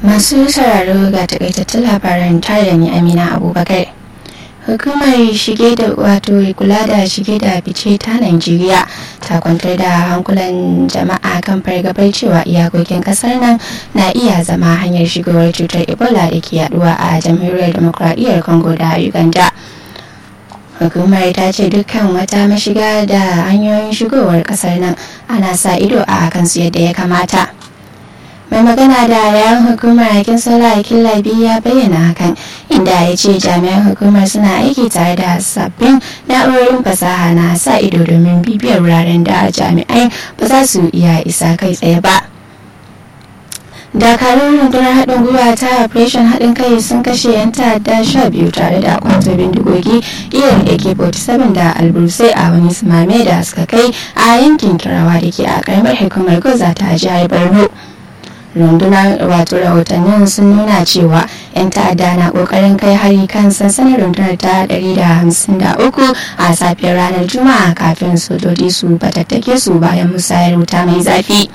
masu sauraro ga takaitattun labaran tare da ni amina abubakar hukumar shige da wato kula da shige da fice ta najeriya ta kwantar da hankulan jama'a kan fargabar cewa iyakokin kasar nan na iya zama hanyar shigowar cutar ebola da ke yaduwa a jamhuriyar demokradiyyar congo da uganda hukumar ta ce dukkan wata mashiga da hanyoyin shigowar kasar nan ana sa ido a kansu yadda ya kamata mai magana da yayan hukumar aikin sola aikin labi ya bayyana hakan inda ya ce jami'an hukumar suna aiki tare da sabbin na'urorin fasaha na sa ido domin bibiyar wuraren da jami'ai ba za su iya isa kai tsaye ba dakarun rundunar haɗin gwiwa ta operation haɗin kai sun kashe 'yan ta'adda sha biyu tare da kwato bindigogi irin ak-47 da albursai a wani sumame da suka kai a yankin kirawa da ke a karamar hukumar goza ta jihar borno rundunar wato rahotannin sun nuna cewa 'yan ta'adda na kokarin kai hari kan sansanin rundunar ta 153 a safiyar ranar juma'a kafin sojoji su batattake su bayan musayar wuta mai zafi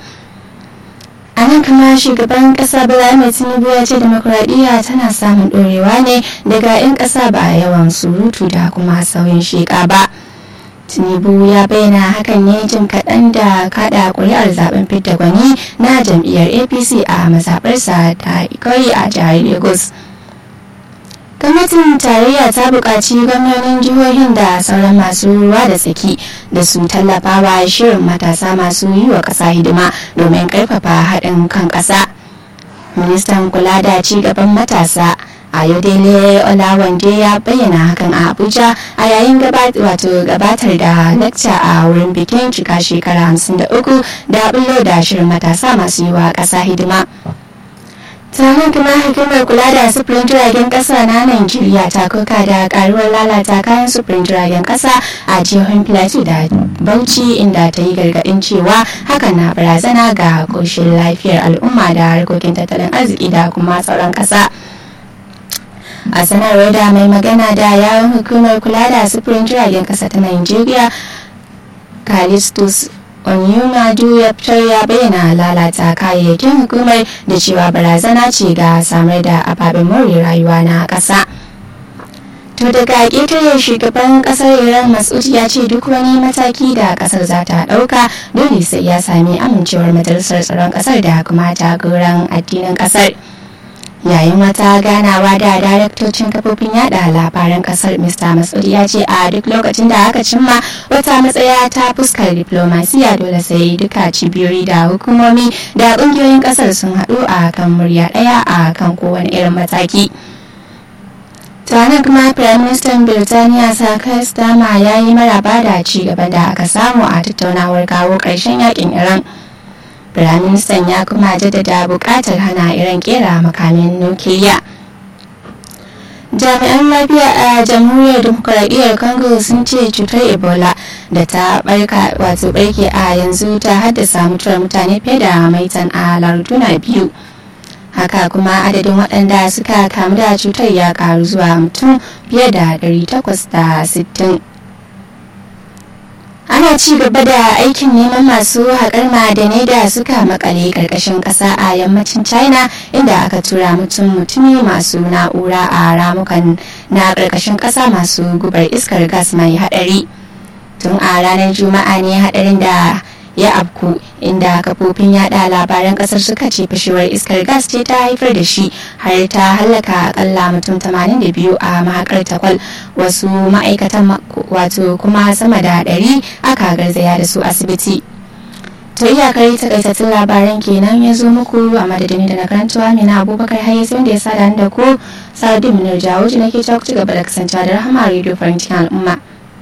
a nan kuma shugaban kasa bala mai tinubu ya ce demokuraɗiyya tana samun ɗorewa ne daga 'yan ƙasa ba yawan surutu da kuma sauyin sheƙa ba tinubu ya bayyana hakan ne jim kaɗan da kaɗa ƙuri'ar zaben fidda gwani na jam'iyyar apc a mazaɓarsa ta ikoyi a jihar lagos gwamnatin tarayya ta buƙaci gwamnonin jihohin da sauran masu ruwa da tsaki da su tallafa wa shirin matasa masu yi wa ƙasa hidima domin ƙarfafa haɗin kan ƙasa ministan kula da ci gaban matasa ayodele olawande ya bayyana hakan a abuja a yayin gabatar da lacca a wurin bikin cika shekara 53 da bullo da shirin matasa masu yi wa ƙasa hidima taron kuma hukumar kula da sufurin jiragen kasa na Najeriya ta koka da karuwar lalata kayan sufurin jiragen kasa a jihohin plateau da bauchi inda ta yi gargadin cewa hakan na barazana ga koshin lafiyar al'umma da harkokin tattalin arziki da kuma tsaron kasa a sanarwar da mai magana da yawon hukumar kula da sufurin jiragen kasa ta Najeriya Callistus Onyumadu ya fitar ya bayyana lalata kayayyakin hukumar da cewa barazana ce ga samar da ababen more rayuwa na ƙasa. To daga ƙetare shugaban ƙasar Iran Masud ya ce duk wani mataki da ƙasar za ta ɗauka dole sai ya sami amincewar majalisar tsaron ƙasar da kuma jagoran addinin ƙasar. yayin wata ganawa da daraktocin kafofin yada labaran kasar mr masud ya ce a duk lokacin da aka cimma wata matsaya ta fuskar diplomasiya dole sai duka cibiyoyi da hukumomi da kungiyoyin kasar sun haɗu a kan murya ɗaya a kan kowane irin mataki tanan kuma prime minister birtaniya sakar stama ya yi maraba da ci gaban da aka samu a tattaunawar kawo ƙarshen yakin iran Firaministan ya kuma jaddada buƙatar hana iran kera makamin nukiliya. jami'an lafiya a jamhuriyar demokuraɗiyyar congo sun ce cutar ebola da ta barka wato barke a yanzu ta haddasa mutuwar mutane fiye da maitan a larduna biyu haka kuma adadin waɗanda suka kamu da cutar ya karu zuwa mutum fiye da 860 ana ci gaba da aikin neman masu haƙar ma'adanai da suka makale ƙarƙashin ƙasa a yammacin china inda aka tura mutum mutumi masu na'ura a ramukan na ƙarƙashin ƙasa masu gubar iskar gas mai haɗari tun a ranar juma'a ne haɗarin da ya afku inda kafofin yada labaran kasar suka ce fashewar iskar gas ce ta haifar da shi har ta hallaka akalla mutum 82 a mahakar takwal wasu ma'aikatan wato kuma sama da 100 aka garzaya da su asibiti to iyakar takaitattun labaran kenan ya zo muku a madadin da na karantawa mina abubakar hayes wanda ya sada da ku sa'adu minar jawo nake ci gaba da kasancewa da rahama radio farin cikin al'umma